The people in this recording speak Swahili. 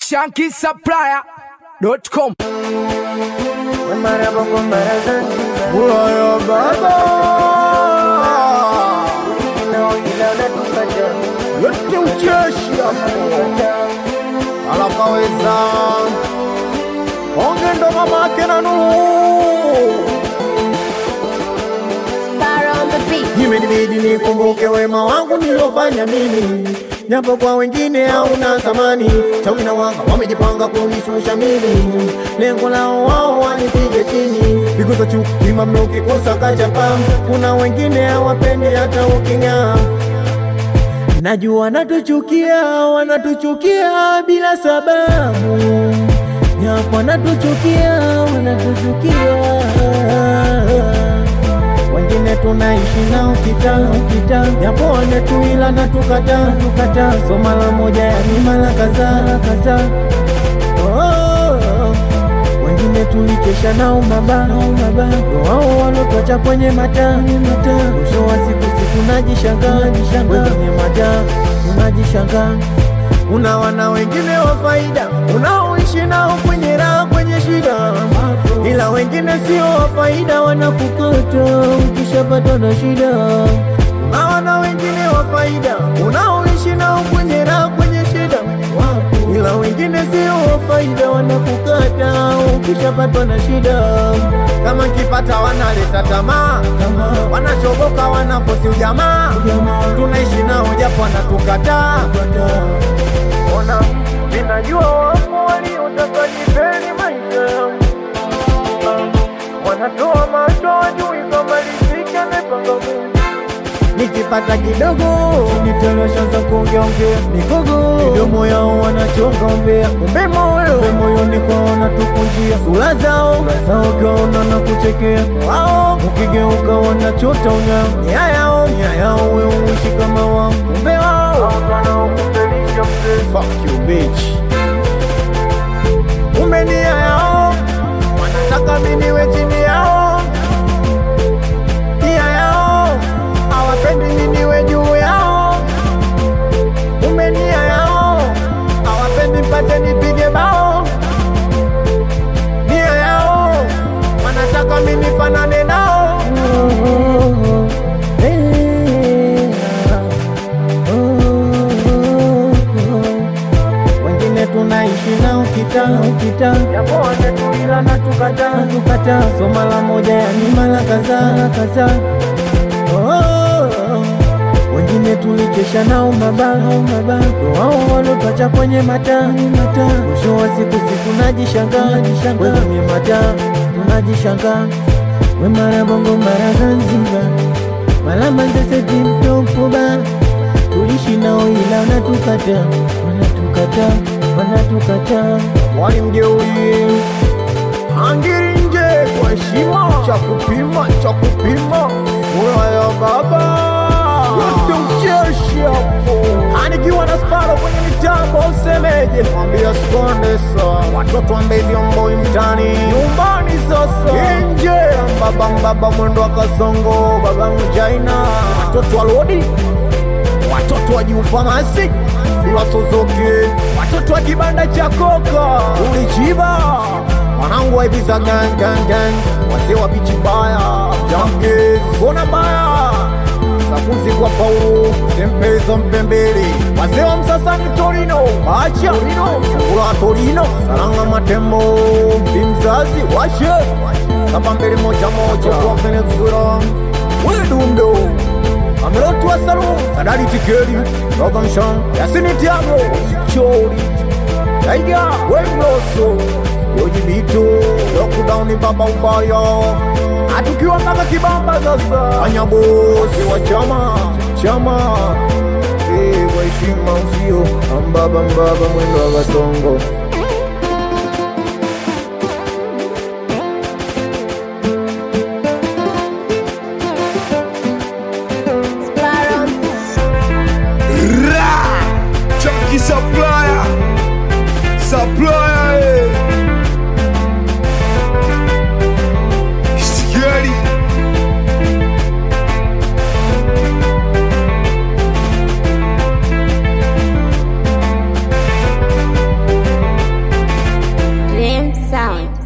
shankisupplier.com Ulaya baba yote ucheshi hapo alakaweza onge ndo mamake na Nuhu Sparrow on the beat. imenibidi nikumbuke wema wangu niliofanya mimi japo kwa wengine hauna thamani chawi na wanga wamejipanga kunishusha mimi lengo lao wao wanipige chini pigo za chuki kimamna ukikosa kachapa kuna wengine hawapendi hata uking'aa najua wanatuchukia wanatuchukia bila sababu japo wanatuchukia wanatuchukia wengine tunaishi nao kitaa kitaa, japo wametuila na tukata tukata, so mara moja yani mara kadhaa kadhaa. Oh, wengine tulikesha nao maba maba, ndo wao walotocha kwenye mataa mataa. Mwisho wa siku si tunajishangaa jishangaa kwenye mataa tunajishangaa. Kuna wana wengine wa faida unaoishi nao kwenye raha kwenye shida, ila wengine sio wa faida, wanakukata ukishapata na shida. Kuna wana wengine wa faida unaoishi nao kwenye raha kwenye shida, ila wengine sio wa faida, wanakukata ukishapatwa na shida. Kama kipata wanaleta tamaa, wanashoboka wanafosi ujamaa, tunaishi nao japo wanatukataa ona ninajua wapo waliotaka nipeni maisha yangu wanatoa macho wajui kama riziki amepanga Mungu nikipata kidogo niteleshaza kuongeongea migogo midomo yao wanachonga ombea kumbe moyo kumbe moyoni kwao wanatukunjia sura zao sura zao kaona na kuchekea wao ukigeuka wanachota unyao nia yao nia yao we uishi kama wao kumbe wao Fuck you bitch kumbe nia yao wanataka mimi niwe chini yao nia yao hawapendi mimi niwe juu yao kumbe nia yao hawapendi mpate nipige bao nia yao wanataka mimi nifanane nao wengine tunaishi nao kitaa kitaa, japo wametuila na tukataa tukataa, so mara moja yani mara kadhaa kadhaa. Oh, wengine tulikesha nao maba maba, ndo wao walopacha kwenye mataa mataa. Mwisho wa siku si tunajishangaa jishangaa kwenye mataa tunajishangaa, we mara bongo mara Zanzibar mara Manzese timtopoba tulishi nao ila wanatukata wanatukata wanatukata walimjeuri hangiri nje kwa heshima cha kupima cha kupima ulaya baba yote ucheshi hapo anikiwa na sparo kwenye mitambo usemeje mwambia skondesa watoto wambe vyomboi mtani nyumbani sasa nje mbaba mbaba mwendo wa kasongo baba mjaina watoto walodi watoto wa juu famasi ulasozoke watoto wa kibanda cha koka ulichiba wanangu waibiza gangangan wazee wa bichi baya jamke kona mbaya sakuzi kwa paulo sempezo mpembele wazee wa msasani torino acha chakula torino saranga matembo mzazi washe kapa mbele moja moja kwa venezuela wedumdo amelotua salum sadari tikeri rogamshan yasini tiago chori taiga wemloso yojibito lokudauni baba ubaya atukiwa mpaka kibamba sasa anyabosi wa chama chama Eh, kwa heshima usio ambaba mbaba mwendo wa kasongo Sparrow on the Ra! Chunky supplier Supplier eh. Scary sound.